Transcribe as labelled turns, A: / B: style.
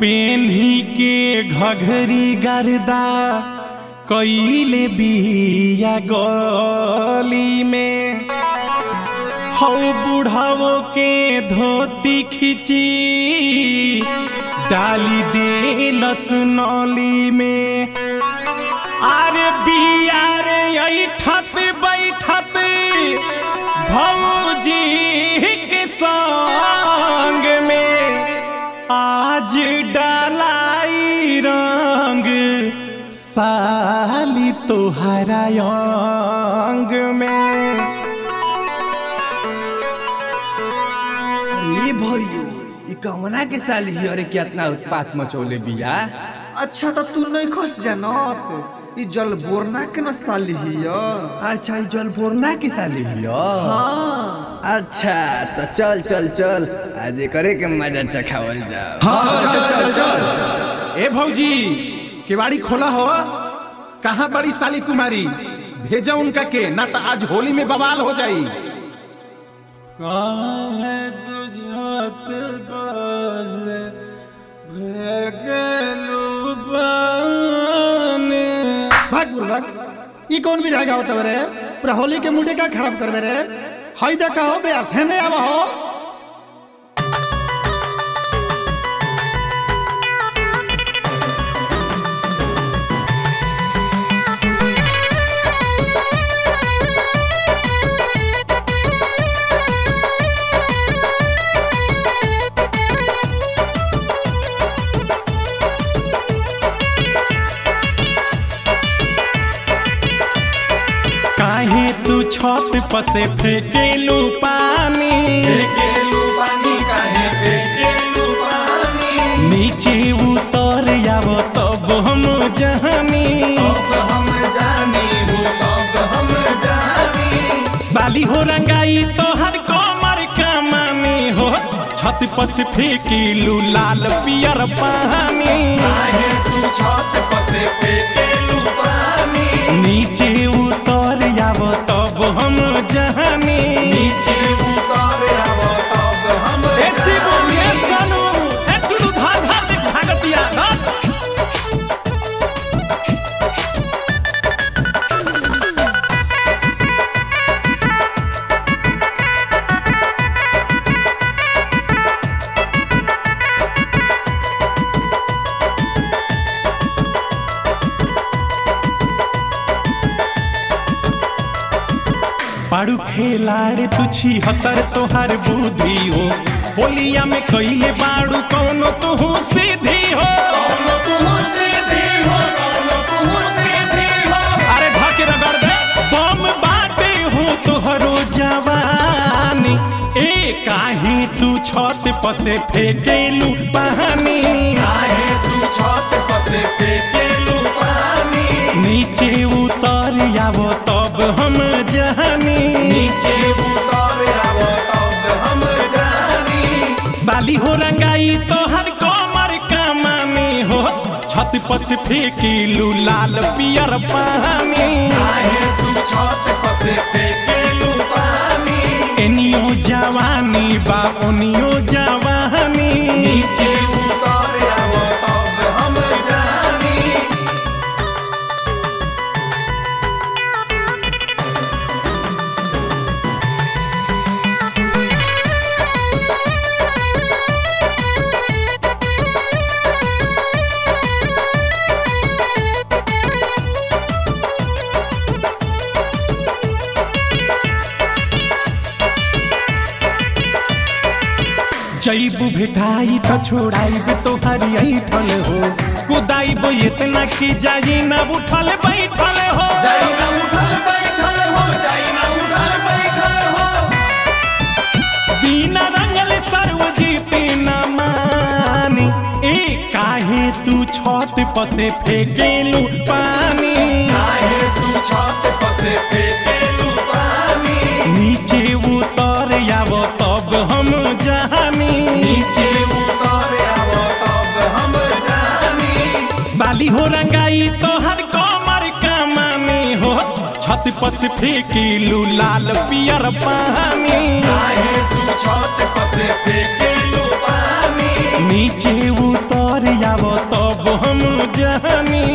A: पेन्ही के घघरी गर्दा कईले बिया गली में हौ बुढ़ावो के धोती खिची डाली दे लसनौली में अरे बिया रे ऐठत बैठत भौजी के संग में आज डालाई रंग साली तोहरा अंग में
B: अरे भैयो ई कवना के साल ही अरे कितना उत्पात मचौले बिया
C: अच्छा तो तू नहीं खस जानत ई जल बोरना के न साली हिय
B: अच्छा ई जल बोरना के साल ही अच्छा तो चल चल चल आज करे के मजा चखावल जाओ
A: चल चल चल ए भौजी केवाड़ी खोला हो कहाँ बड़ी साली कुमारी भेजा उनका के ना तो आज होली में बवाल हो जाई
D: भाग बुर्बक ई कौन भी रहेगा होता रे पूरा होली के मुंडे का खराब करबे रे हई देखा हो बे है नहीं आवा हो
A: काहे तू छत पर से फेंकेलू पानी नीचे उतर आव तब हम जहानी साली हो रंगाई तो हर कमर कमानी हो छत पर से फेंकेलू लाल पियर पानी नीचे उतर आव तब हम जहानी ऐसे बोलिए सनू ए टुलू धार धार देख भागतिया धार पारू खेलाड़े तुछी हतर तोहार बुद्धि हो होलिया में कइले बाड़ू कौनो तुहू सीधी हो अरे धके रगड़ दे बम बाटे हो तोहरो जवानी ए काहे तू छत पर से फेंकेलू पानी नीचे उतर आव तब हम जहानी साली हो रंगाई तो हर कमर कमानी हो छत पर से फेंकेलू लाल पियर पानी एनियो जवानी बा ओनियो जवानी जैबू भेटाई तो छोड़ाइब तोहरी ऐठल हो कुदाइब इतना की जाई ना उठल बैठल हो बिना रंगल सर्वजीत न मानी ए काहे तू छत पर से फेंकेलू पानी नीचे उतर आव तब हम जहानी साली हो रंगाई तो हर कमर कमानी हो छत पर से फेंकेलू लाल पियर पानी नीचे उतर जानी